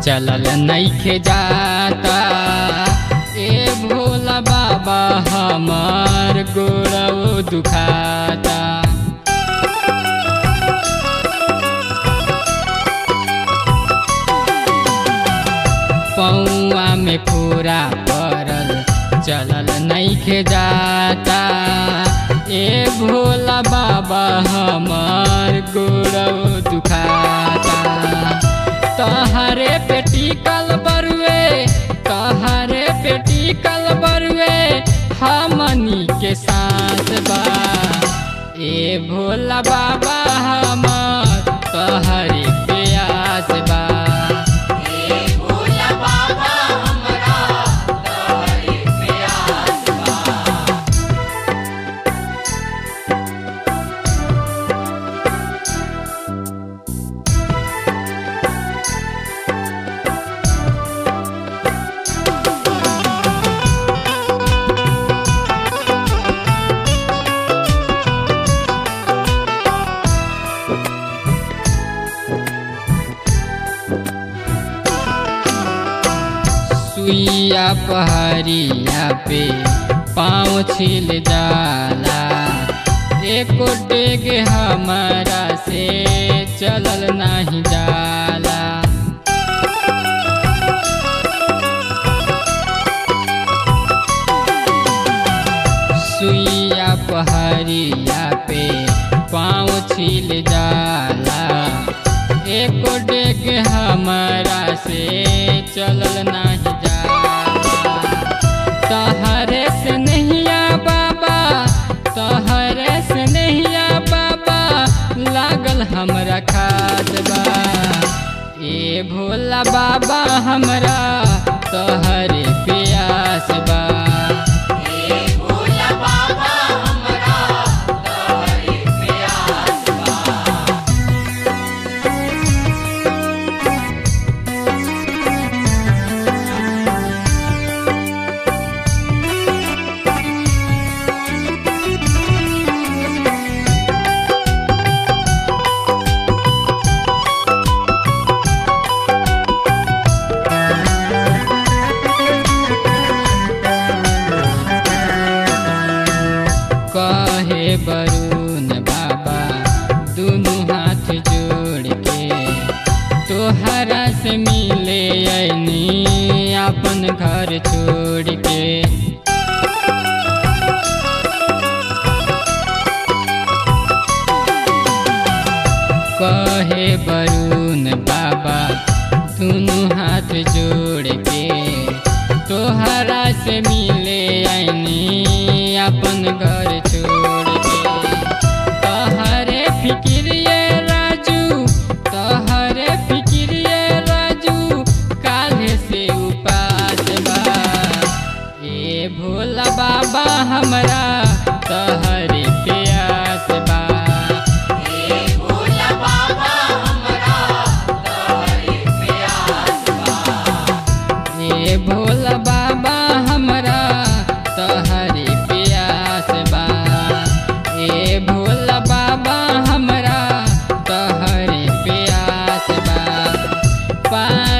चलल नइखे जाता ए भोला बाबा हमार गोड़ो दुखाता पौआ में पूरा पड़ल चलल नइखे जाता ए भोला बाबा हमार गोड़ो दुखाता तहरे पेटी कल बरुए तहरे पेटी कल बरुए हमनी के साथ बा ए भोला बाबा हमार तहरे प्यास बा सुइया पहरिया पे पाँव छिल जाला एको टेग हमारा से चलल नाही जाला सुइया पहरिया पे पाँव छिल जाला एको डेग हमारा से चलल नाही जाला तहरे से नहिया बाबा तहरे से नहिया बाबा लागल हमरा खास बा ए भोला बाबा हमरा तहरे प्यास बा कहे बरुन बाबा दुनु हाथ जोड़ के तोहरा से मिले ऐनी अपन घर छोड़ के कहे बरुन बाबा दुनु हाथ जोड़ के तोहरा से मिले ऐनी अपन घर छोड़ के तहरे फिक्रिए राजू तहरे फिक्रिए राजू काल्हे से उपास बा ए भोला बाबा हमरा तहरे प्यास बा ए भोला बाबा हमरा तहरे प्यास बा ए भोला बाबा हमरा तहरे प्यास बा पा